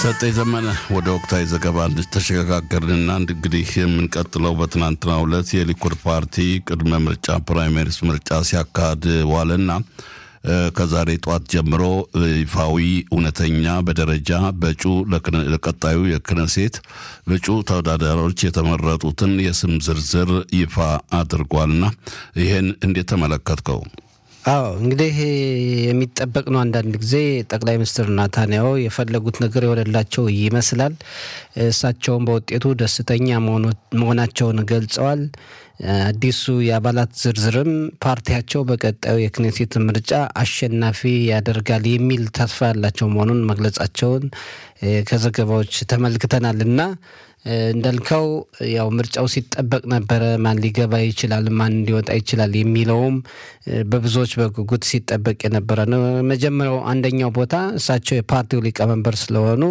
ሰጠኝ ዘመነ ወደ ወቅታዊ ዘገባ ተሸጋገርንና እንግዲህ የምንቀጥለው በትናንትናው ዕለት የሊኩድ ፓርቲ ቅድመ ምርጫ ፕራይሜሪስ ምርጫ ሲያካሂድ ዋለና ከዛሬ ጠዋት ጀምሮ ይፋዊ እውነተኛ በደረጃ በእጩ ለቀጣዩ የክነሴት እጩ ተወዳዳሪዎች የተመረጡትን የስም ዝርዝር ይፋ አድርጓልና ይህን እንዴት ተመለከትከው? አዎ እንግዲህ የሚጠበቅ ነው። አንዳንድ ጊዜ ጠቅላይ ሚኒስትር ናታንያሁ የፈለጉት ነገር የሆነላቸው ይመስላል። እሳቸውን በውጤቱ ደስተኛ መሆናቸውን ገልጸዋል። አዲሱ የአባላት ዝርዝርም ፓርቲያቸው በቀጣዩ የክኔሴት ምርጫ አሸናፊ ያደርጋል የሚል ተስፋ ያላቸው መሆኑን መግለጻቸውን ከዘገባዎች ተመልክተናል እና እንዳልከው ያው ምርጫው ሲጠበቅ ነበረ። ማን ሊገባ ይችላል፣ ማን ሊወጣ ይችላል የሚለውም በብዙዎች በጉጉት ሲጠበቅ የነበረ ነው። መጀመሪያው አንደኛው ቦታ እሳቸው የፓርቲው ሊቀመንበር ስለሆኑ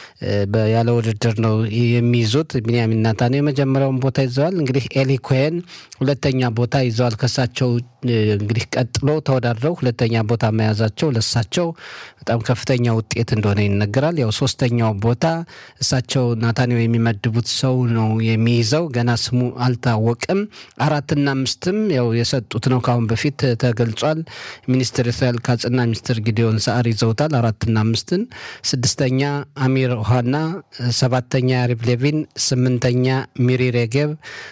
ያለ ውድድር ነው የሚይዙት። ቢንያሚን ኔታንያሁ የመጀመሪያውን ቦታ ይዘዋል። እንግዲህ ኤሊ ኮሄን ሁለተኛ ቦታ ይዘዋል። ከእሳቸው እንግዲህ ቀጥሎ ተወዳድረው ሁለተኛ ቦታ መያዛቸው ለእሳቸው በጣም ከፍተኛ ውጤት እንደሆነ ይነገራል። ያው ሶስተኛው ቦታ እሳቸው ናታንያሁ የሚመድቡት ሰው ነው የሚይዘው። ገና ስሙ አልታወቅም። አራትና አምስትም ያው የሰጡት ነው ከአሁን በፊት ተገልጿል። ሚኒስትር እስራኤል ካጽና ሚኒስትር ጊዲዮን ሰዓር ይዘውታል አራትና አምስትን። ስድስተኛ አሚር ኦሃና፣ ሰባተኛ ያሪቭ ሌቪን፣ ስምንተኛ ሚሪ ሬጌብ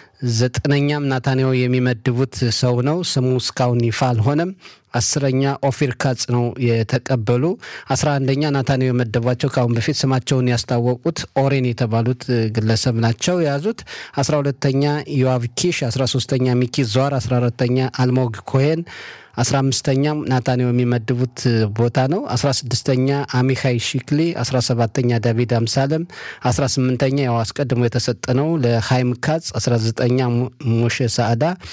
ዘጠነኛም ናታንያሁ የሚመድቡት ሰው ነው። ስሙ እስካሁን ይፋ አልሆነም። አስረኛ ኦፊር ካጽ ነው የተቀበሉ። አስራ አንደኛ ናታንያሁ የመደቧቸው ከአሁን በፊት ስማቸውን ያስታወቁት ኦሬን የተባሉት ግለሰብ ናቸው የያዙት። አስራ ሁለተኛ ዮአቭ ኪሽ፣ አስራ ሶስተኛ ሚኪ ዟር፣ አስራ አራተኛ አልሞግ ኮሄን አስራ አምስተኛም ናታንያሁ የሚመድቡት ቦታ ነው። አስራ ስድስተኛ አሚካይ ሺክሊ፣ አስራ ሰባተኛ ዳቪድ አምሳለም፣ አስራ ስምንተኛ ያው አስቀድሞ የተሰጠ ነው ለሃይም ካጽ፣ አስራ ዘጠኛ ሙሼ ሳዕዳ፣